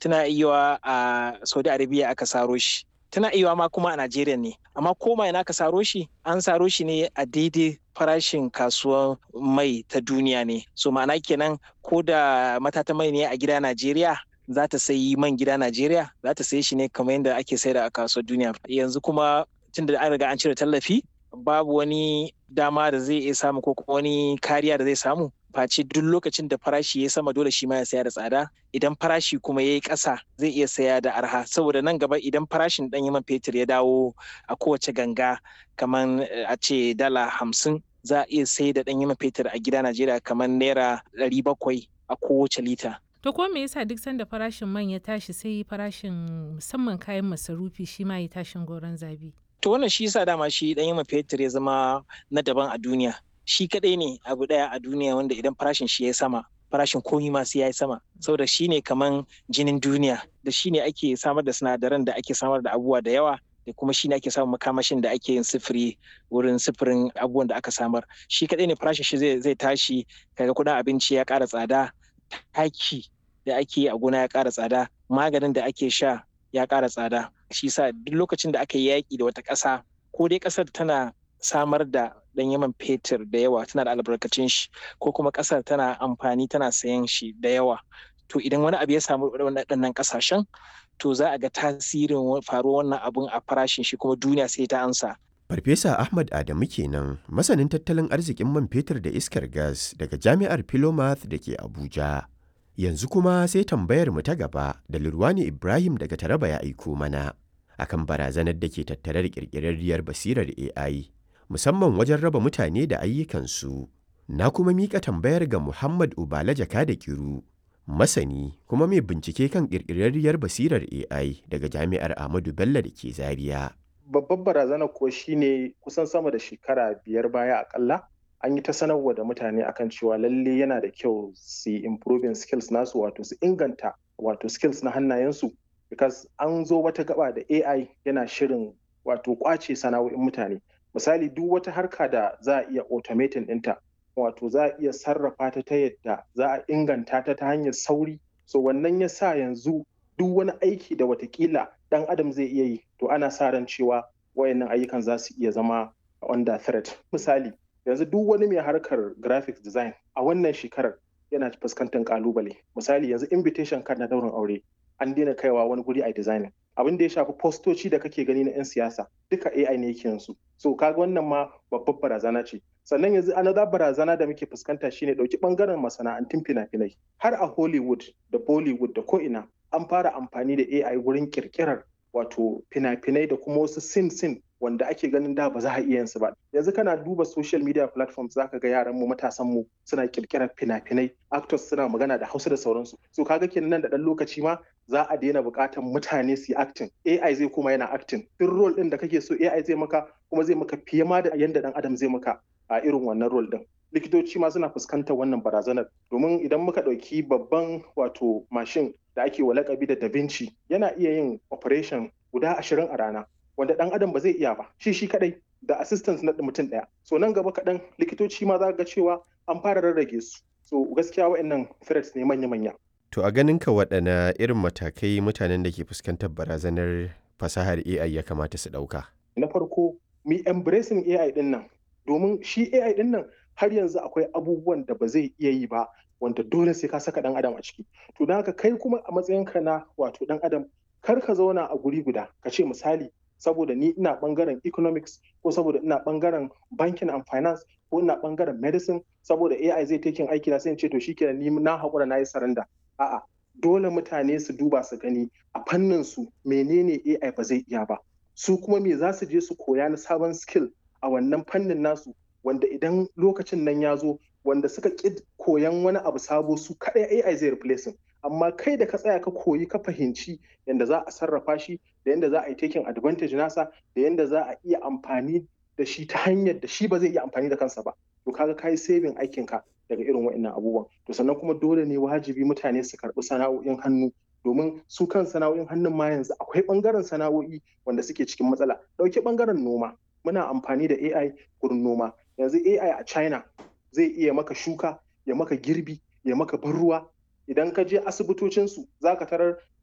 tana iya a saudi arabia aka saro shi tana iya ma kuma a najeriya ne amma koma ina aka saro shi an saro shi ne a daidai farashin kasuwar mai ta duniya ne so ma'ana kenan ko da matata mai ne a gida najeriya za ta sayi man gida najeriya za ta sayi shi ne kamar yadda ake saida a kasuwar duniya yanzu kuma tunda an riga an cire tallafi babu wani dama da zai iya samu ko kuma wani kariya da zai samu face duk lokacin da farashi ya sama dole shi ma ya saya da tsada idan farashi kuma ya yi ƙasa zai iya saya da arha saboda nan gaba idan farashin ɗanyen man fetur ya dawo a kowace ganga kamar a ce dala hamsin za a iya sai da ɗanyen man fetur a gida najeriya kamar naira ɗari bakwai a kowace lita To ko me yasa duk sanda farashin man ya tashi sai farashin musamman kayan masarufi shi ma ya tashin goron zabi? To wannan shi yasa dama shi ɗanyen man fetur ya zama na daban a duniya. Shi kaɗai ne abu ɗaya a duniya wanda idan farashin shi ya sama farashin komi ma sai ya yi sama saboda shi ne kaman jinin duniya da shi ne ake samar da sinadaran da ake samar da abubuwa da yawa da kuma shi ne ake samun makamashin da ake yin sifiri wurin sifirin abubuwan da aka samar shi kaɗai ne farashin shi zai tashi kaga kuɗin abinci ya ƙara tsada taki da ake yi a gona ya ƙara tsada maganin da ake sha ya ƙara tsada shi sa duk lokacin da aka yi yaƙi da wata ƙasa ko dai ƙasar tana samar da ɗan yaman fetur da yawa tana da albarkacin shi ko kuma ƙasar tana amfani tana sayan shi da yawa to idan wani abu ya samu waɗannan ƙasashen to za a ga tasirin faruwar wannan abun a farashin shi kuma duniya sai ta ansa Farfesa Ahmad Adamu kenan masanin tattalin arzikin man fetur da iskar gas daga Jami'ar Philomath da ke Abuja. Yanzu kuma sai tambayar mu ta gaba da Lurwani Ibrahim daga Taraba ya aiko mana akan barazanar da ke tattare da ƙirƙirarriyar basirar AI musamman wajen raba mutane da ayyukansu. Na kuma miƙa tambayar ga Muhammad Ubala Jaka da Kiru, masani kuma mai bincike kan ƙirƙirarriyar basirar AI daga Jami'ar Ahmadu Bello da ke Zaria. Babbar barazana kuwa shine kusan sama da shekara biyar baya akalla an yi ta sanarwa da mutane akan cewa lalle yana da kyau su yi improving skills nasu wato su inganta wato skills na hannayensu because an zo wata gaba da AI yana shirin wato kwace sana'o'in mutane misali duk wata harka da za a iya automating ɗinta wato za a iya sarrafa ta ta yadda za a inganta ta ta hanyar sauri so wannan ya sa yanzu duk wani aiki da watakila ɗan adam zai iya yi to ana sa ran cewa wayannan ayyukan za su iya zama under threat misali yanzu duk wani mai harkar graphics design a wannan shekarar yana fuskantar kalubale misali yanzu invitation card na daurin aure an daina kaiwa wani guri a designing abin da ya shafi postoci da kake gani na 'yan siyasa duka AI ne yake yanzu so kaga wannan ma babbar barazana ce sannan yanzu another barazana da muke fuskanta shine dauki bangaren masana'antun fina-finai har a Hollywood da Bollywood da ko ina an fara amfani da AI wurin kirkirar wato fina-finai da kuma wasu sin sin wanda ake ganin da ba za a iya su ba yanzu kana duba social media platforms zaka ga yaran mu matasan mu suna kirkirar fina-finai actors suna magana da Hausa da sauransu so kaga kenan nan da dan lokaci ma za a daina buƙatar mutane su yi acting AI zai kuma yana acting duk role din da kake so AI zai maka kuma zai maka fiye ma da yanda dan adam zai maka a irin wannan role din likitoci ma suna fuskantar wannan barazanar domin idan muka ɗauki babban wato mashin da ake wa lakabi da da Vinci yana iya yin operation guda ashirin a rana wanda ɗan adam ba zai iya ba shi shi kadai da assistance na mutum ɗaya so nan gaba kaɗan likitoci ma za ga cewa an fara rarrage su so gaskiya wa'annan threats ne manya-manya To a ganin ka waɗana irin matakai mutanen da ke fuskantar barazanar fasahar AI ya kamata su ɗauka? Na farko, mi embracing AI ɗin nan, domin shi AI ɗin nan har yanzu akwai abubuwan da ba zai iya yi ba wanda dole sai ka saka ɗan adam a ciki. To don haka kai kuma a matsayinka na wato ɗan adam kar ka zauna a guri guda ka ce misali saboda ni ina bangaren economics ko saboda ina bangaren banking and finance ko ina bangaren medicine saboda AI zai taking aiki na sai in ce to shikenan ni na haƙura na yi saranda a'a dole mutane su duba su gani a fannin su menene AI ba zai iya ba su kuma me za su je su koya na sabon skill a wannan fannin nasu wanda idan lokacin nan ya zo wanda suka ƙi koyan wani abu sabo su kaɗai AI zai replace amma kai da ka tsaya ka koyi ka fahimci yadda za a sarrafa shi da yadda za a yi taking advantage nasa da yadda za a iya amfani da shi ta hanyar da shi ba zai iya amfani da kansa ba to kaga kai saving aikinka daga irin wa'annan abubuwan to sannan kuma dole ne wajibi mutane su karɓi sana'o'in hannu domin su kan sana'o'in hannun ma yanzu akwai ɓangaren sana'o'i wanda suke cikin matsala ɗauki ɓangaren noma muna amfani da AI gurin noma yanzu AI a China zai iya maka shuka ya maka girbi ya maka ban ruwa idan ka je asibitocinsu za ka tarar